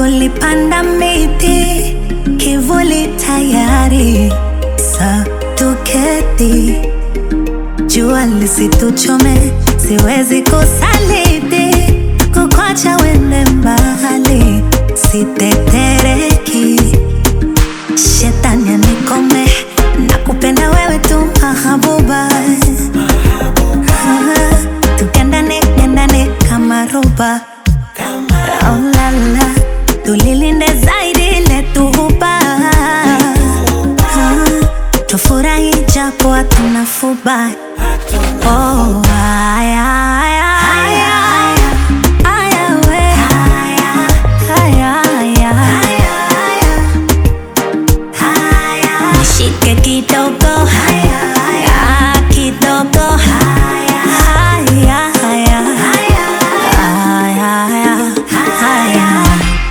tulipanda miti, kivuli tayari, sa tuketi, jua lisituchome, siwezi kusaliti, kukwacha wende mbali, sitetereki, shetani anikome, nakupenda wewe tu mahabuba, Ah, tukendane kendane kama roba Oh la la, tulilinde zaidi letu huba Ah, tufurahi japo hatuna fuba Oh, aya, aya, aya, aya, we. Aya, aya. Nishike kidogo Ah, kidogo Aya, aya. Aya, aya.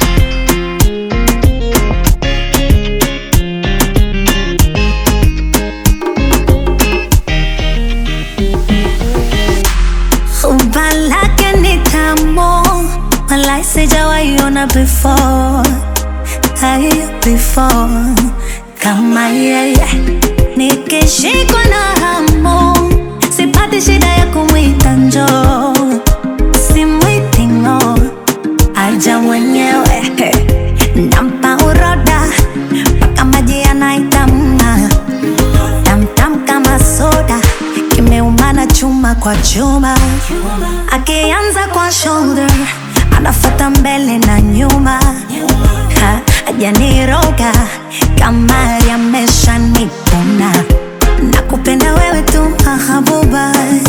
Umba lake ni tamu, walai sijawahi ona before, hai before kama yeye. Nikishikwa na hamu, sipati shida ya kumwita njoo, simwiti ng'o, aja mwenyewe nampa uroda mpaka maji yanaitamna tamtam kama soda kimeumana chuma kwa chuma akianza kwa shoulder anafata mbele na nyuma Ha, hajaniroga kama yamesha nipuna nakupenda wewe tu mahabuba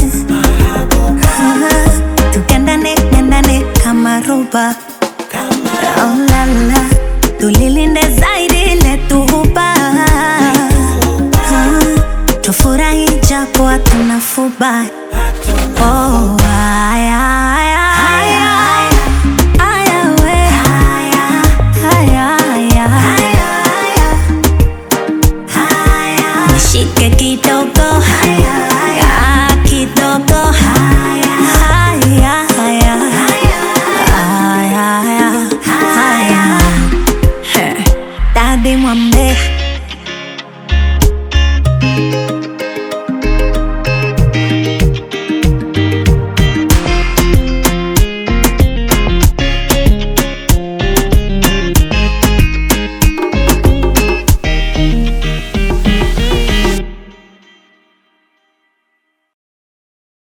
Ah, tukendane kendane kama roba Oh la la, tulilinde zaidi letu huba Ah, tufurahi japo hatuna fuba Oh, aya, aya, aya. Aya, we. Aya, aya. Nishike kidogo